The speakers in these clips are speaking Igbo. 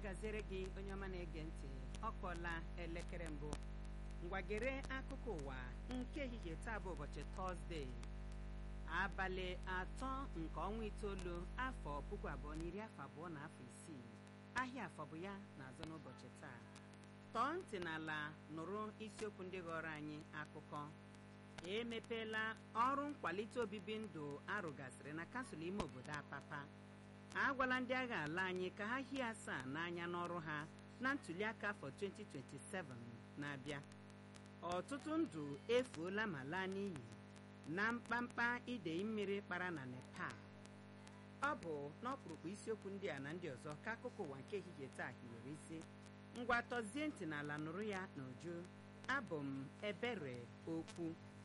gaziere gị onye ọma na-ege ntị ọ kụọla elekere mbụ ngwagere akụkọ ụwa nke ehihie taa bụ ụbọchị tọzdee abalị atọ nke ọnwa itoolu afọ puku abụọ na iri afọ abụọ na afọ isii ahịa afọ bụ ya na-azụ n'ụbọchị taa tọọ ntị n'ala nụrụ isiokwu ndị ghọrọ anyị akụkọ emepeela ọrụ nkwalite obibi ndụ arụgasịrị na kansụl ime obodo apapa agwala ndị agha ala anyị ka ha hie asaa n'anya n'ọrụ ha na ntụliaka afọ 2027 na-abịa ọtụtụ ndụ efuola ma laa n'iyi na mkpamkpa idei mmiri kpara na nepal ọ bụ n'ọkpụrụkpụ isiokwu ndị a na ndị ọzọ ka akụkọ ụwa nke ehihie taa hiwere isi ngwa tọzie ntị n'ala nụrụ ya n'uju abụ m ebere okwu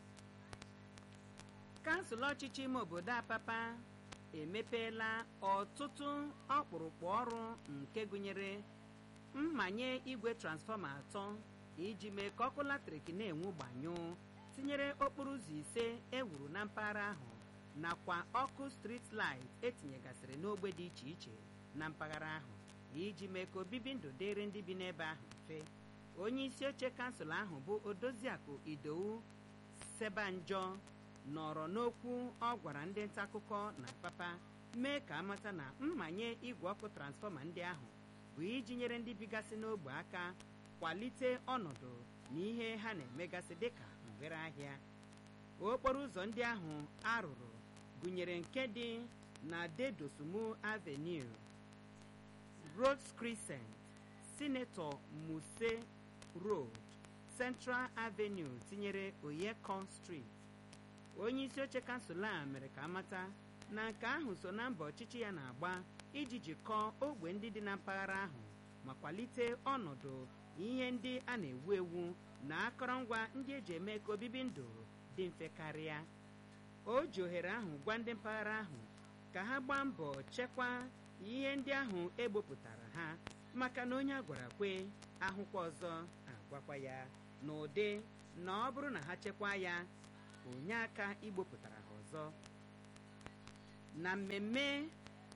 kansụl ọchịchị ime obodo apapa emepeela ọtụtụ ọkpụrụkpụ ọrụ nke gụnyere mmanye igwe transfọma atọ iji mee ka ọkụ latrik na-enwu gbanyụụ tinyere okporo ụzọ ise ewuru na mpaghara ahụ nakwa ọkụ street light etinyegasịrị n'ogbe dị iche iche na mpaghara ahụ iji mee ka obibi ndụ dịrị ndị bi n'ebe ahụ mfe onye isi oche kansụl ahụ bụ odoziakụ idowu sebanjọ nọrọ n'okwu ọ gwara ndị nta akụkọ na papa mee ka amata na mmanye igwe ọkụ transfọma ndị ahụ bụ iji nyere ndị bigasị n'ogbe aka kwalite ọnọdụ na ihe ha na-emegasị dịka ngwere ahịa okporo ụzọ ndị ahụ arụrụ gụnyere nke dị na dedosumu avenue Rhodes Crescent Senator Muse Road Central Avenue tinyere Oyekon Street onye isi oche kansụl a mere ka amata na nke ahụ so na mbọ ọchịchị ya na-agba iji jikọọ ogbe ndị dị na mpaghara ahụ ma kwalite ọnọdụ ihe ndị a na-ewu ewu na akọrọngwa ndị eji eme ka obibi ndụ dị mfe karịa o ji ohere ahụ gwa ndị mpaghara ahụ ka ha gbaa mbọ chekwaa ihe ndị ahụ egbopụtara ha maka na onye a gwara kwe ahụkwa ọzọ agwakwa ya n'ụdị na ọ bụrụ na ha chekwaa ya onye aka igbopụtara ha ọzọ na mmemme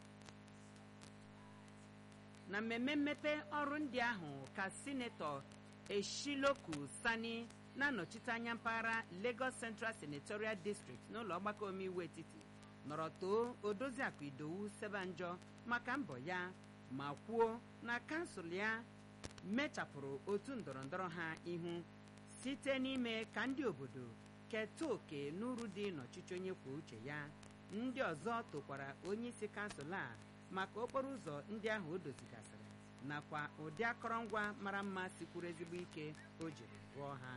na mmemme mmepe ọrụ ndị ahụ ka sinetọ eshiloku sani na-anọchite anya mpaghara Lagos Central Senatorial District n'ụlọ ọgbakọ omeiwu etiti nọrọ too odoziakụ idowu sebanjọ maka mbọ ya ma kwuo na kansụl ya mechapụrụ otu ndọrọndọrọ ha ihu site n'ime ka ndị obodo keta oke n'uru dị n'ọchịchị onye kwuo uche ya ndị ọzọ tokwara onye isi kansụl a maka okporo ụzọ ndị ahụ o dozigasịrị nakwa ụdị akọrọngwa mara mma sikwuru ezigbo ike o jiri rụọ ha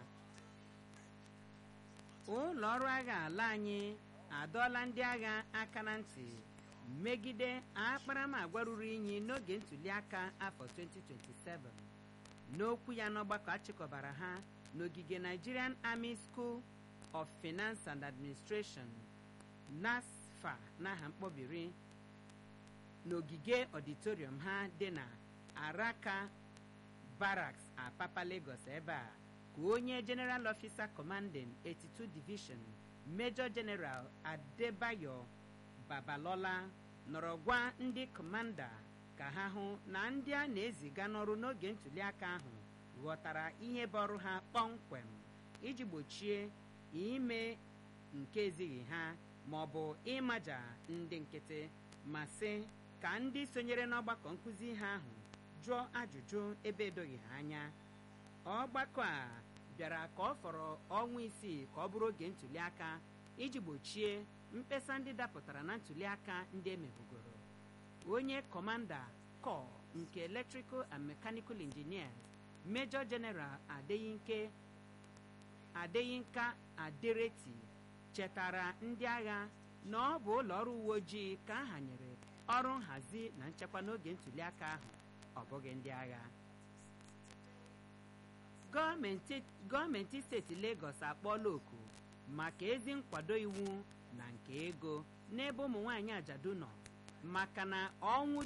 ụlọ ọrụ agha ala anyị adọọla ndị agha aka na ntị megide akparamagwa ruru unyi n'oge ntụliaka afọ 2027 n'okwu ya n'ọgbakọ achịkọbara ha n'ogige Nigerian Army School of Finance and Administration NASFA n'aha mkpọbiri n'ogige ọditorium ha dị na Araka Barracks Apapa Lagos ebe a ka onye General Officer Commanding 82 Division Major General Adebayo Babalola nọrọ gwa ndị kọmanda ka ha hụ na ndị a na-eziga n'ọrụ n'oge ntụliaka ahụ ghọtara ihe bụ ọrụ ha kpọmkwem iji gbochie ime nke ezighị ha ma ọ bụ ịmaja ndị nkịtị ma sị ka ndị sonyere n'ọgbakọ nkụzi ha ahụ jụọ ajụjụ ebe edoghị ha anya ọgbakọ a bịara ka ọ fọrọ ọnwa isii ka ọ bụrụ oge ntụliaka iji gbochie mkpesa ndị dapụtara na ntụliaka ndị emebugoro onye kọmanda kọ nke electrical and mechanical engineers Major General Adeyinke Adeyinka Adereti chetara ndị agha na ọ bụ ụlọ ọrụ uwe ojii ka a hanyere ọrụ nhazi na nchekwa n'oge ntụliaka ahụ ọ bụghị ndị agha gọọmenti steeti Lagos akpọọla oku maka ezi nkwado iwu na nke ego n'ebe ụmụ nwanyị ajadu nọ maka na ọnwụ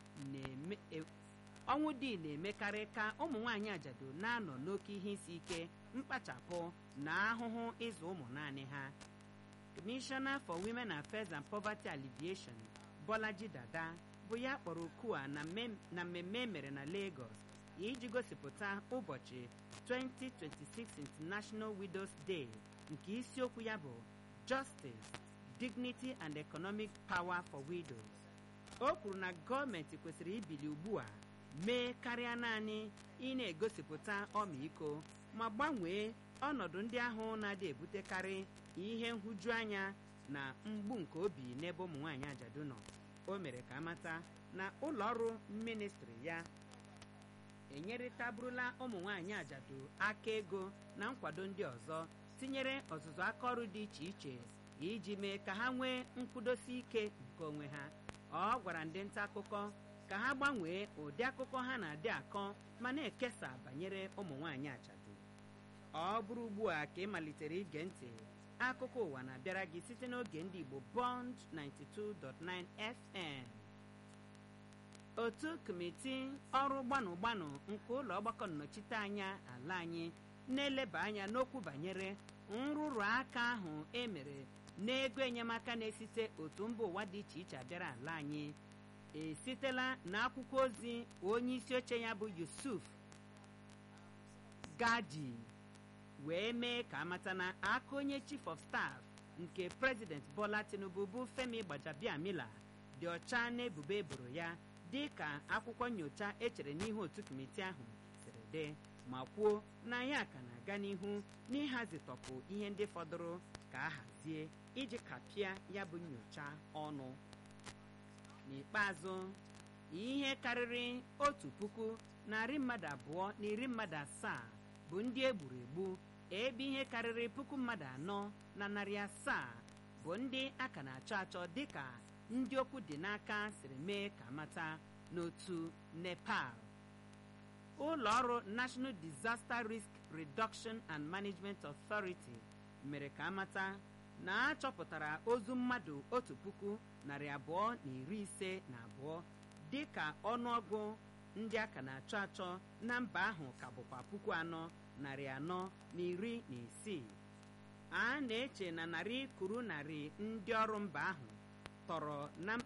dị na-emekarị ka ụmụ nwanyị ajadu na-anọ n'oke ihe isi ike mkpachapụ na ahụhụ ịzụ ụmụ naanị ha Commissioner for Women Affairs and Poverty Alleviation Bolaji Dada bụ ya kpọrọ oku a na mmemme emere na Lagos iji gosipụta ụbọchị 2026 International Widows Day nke isiokwu ya bụ Justice, Dignity and Economic Power for Widows. o kwuru na gọọmenti kwesịrị ibili ugbu a mee karịa naanị ị na-egosipụta ọmịiko ma gbanwee ọnọdụ ndị ahụ na-adị ebutekarị ihe nhụjuanya na mgbu nke obi n'ebe ụmụ nwaanyị ajadu nọ o mere ka amata na ụlọ ọrụ ministri ya enyerịtaburula ụmụ nwaanyị ajadu aka ego na nkwado ndị ọzọ tinyere ọzụzụ aka ọrụ dị iche iche iji mee ka ha nwee nkwụdosi ike nke onwe ha ọ gwara ndị nta akụkọ ka ha gbanwee ụdị akụkọ ha na-adị akọ ma na-ekesa banyere ụmụ nwaanyị ajadu ọ bụrụ ugbu a ka ị malitere ige ntị akụkọ ụwa na-abịara gị site n'oge ndị Igbo Bond 92.9 FM otu kọmiti ọrụ gbanụ gbanụ nke ụlọ ọgbakọ nnọchiteanya ala anyị na-eleba anya n'okwu banyere nrụrụ aka ahụ emere n'ego enyemaka na-esite otu mba ụwa dị iche iche abịara ala anyị esitela n'akwụkwọ ozi onye isi oche ya bụ Yusuf Gadi wee mee ka amata na aka onye chief of staff nke president Bola Tinubu bụ Femi Gbajabiamila dị ọcha n'ebubo eboro ya dị ka akwụkwọ nyocha echere n'ihu otu kọmiti ahụ siri dị ma kwuo na ya ka na-aga n'ihu n'ịhazitọpụ ihe ndị fọdụrụ ka a hazie iji kapịa ya bụ nyocha ọnụ n'ikpeazụ ihe karịrị otu puku narị mmadụ abụọ na iri mmadụ asaa bụ ndị egburu egbu ebe ihe karịrị puku mmadụ anọ na narị asaa bụ ndị a ka na-achọ achọ dịka ndị okwu dị n'aka siri mee ka mata n'otu Nepal ụlọ ọrụ National Disaster Risk Reduction and Management Authority mere ka amata na a chọpụtara ozu mmadụ otu puku narị abụọ na iri ise na abụọ dịka ọnụọgụ ndị a ka na-achọ achọ na mba ahụ ka bụkwa puku anọ narị anọ na iri na isii a na-eche na narị kwuru narị ndị ọrụ mba ahụ tọrọ na